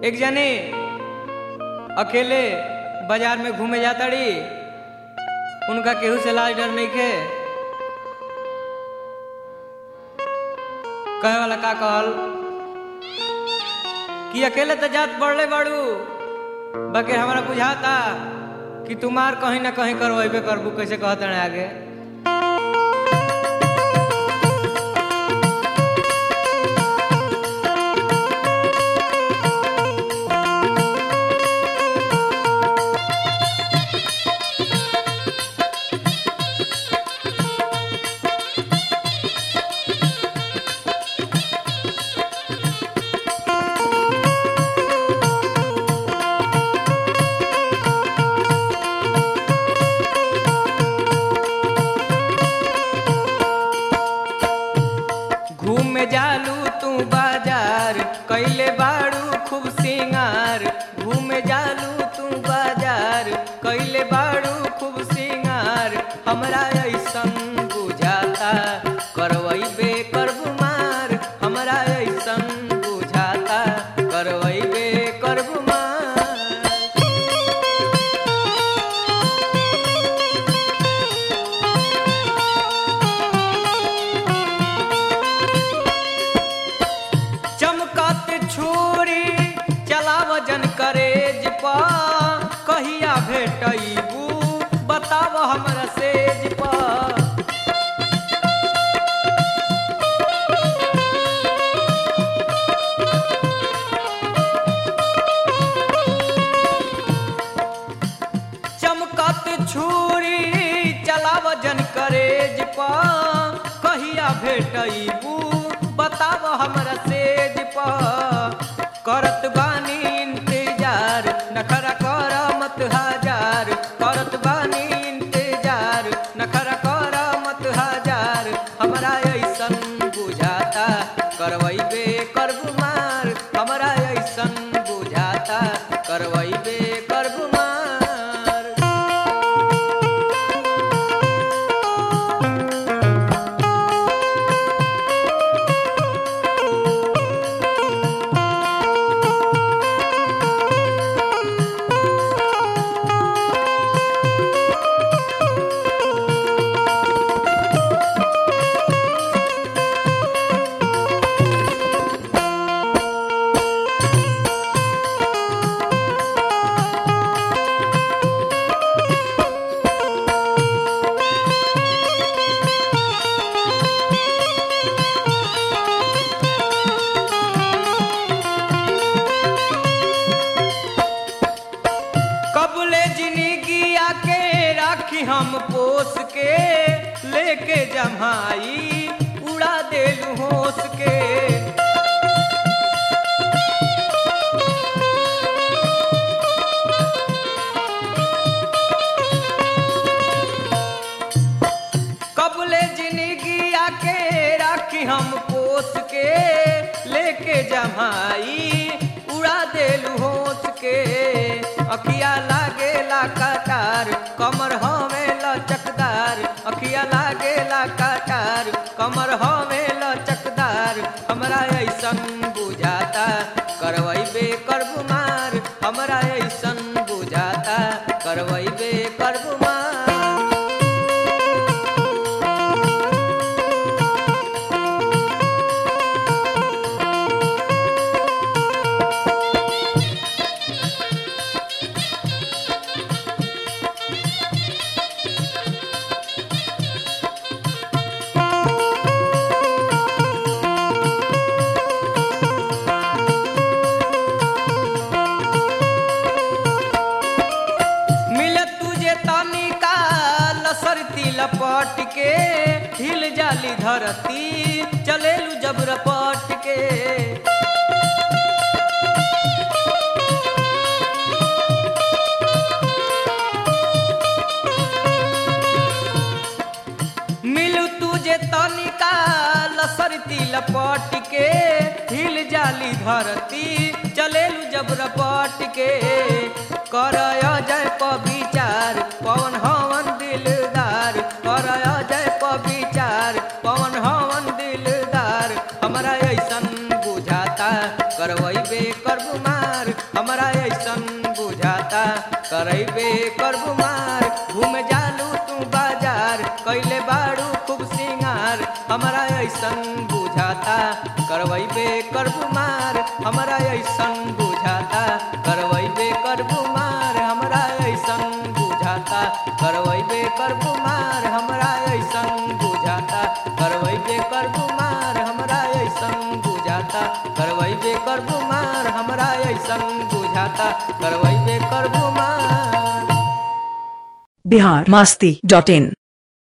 एक जने अकेले बाजार में घूमे जाताड़ी उनका केहू से लाज डर नहीं खे कहे वाला का कहल कि अकेले तो जात बढ़ले बाड़ू बाकी हमारा बुझाता कि तुम्हार कहीं ना कहीं करवेबे करबू कैसे कहते हैं आगे घूमे जालू तू बाजार कैले बाड़ू खूब सिंगार घूमे जालू तू बाजार कैले बाड़ू खूब सिंगार हमरा ऐसन बुझाता करवैबे करबू मार हमरा ऐसन बुझाता करवैबे करबू मार चमकत छुरी चलाव जन करेज पा कहिया भेटैबू बताव हमरा सेज पा चमकत छुरी चलाव जन करेज पा कहिया भेटैबू बताव हमरा सेज पा करत बानी इंतजार नखरा कर मत हजार करत बानी इंतजार नखरा कर मत हजार हमरा ऐसन बुझाता करवैबे करबू मार हमरा ऐसन बुझाता करवैबे करबू मार कबले जिंदगी आके राखी हम पोस के लेके जमाई उड़ा देलू होस के कबले जिंदगी आके राखी हम पोस के लेके जमाई उड़ा देलू होस के अखिया लागे ला कटार कमर हमें लचकदार अखिया लागे ला कटार कमर हमें लचकदार हमरा ऐसन बुझाता करवैबे करबू मार हमरा ऐसन बुझाता करवैबे करबू मार मिलत तुझे तनिका लसरती लपट के हिल जाली धरती चलेलू जब रपट के मिलू तुझे तनिका लसरती लपट के हिल जाली धरती चलेलू जब रपट के कर जय पविचार पवन हवन दिलदार कर जय पविचार पवन हवन दिलदार हमरा ऐसन बुझाता करवैबे करबू मार हमरा ऐसन बुझाता करैबे करबू मार घूम जालू तू बाजार कैले बाड़ू खूब सिंगार हमरा ऐसन बुझाता करवैबे करबू मार हमरा ऐसन बुझाता करवैबे करबू मार हमरा ऐसन बुझाता करवैबे करबू मार हमरा ऐसन बुझाता करवैबे करबू मार हमरा ऐसन बुझाता करवैबे करबू मार हमरा ऐसन बुझाता करवैबे करबू मार बिहार मास्ती डॉट इन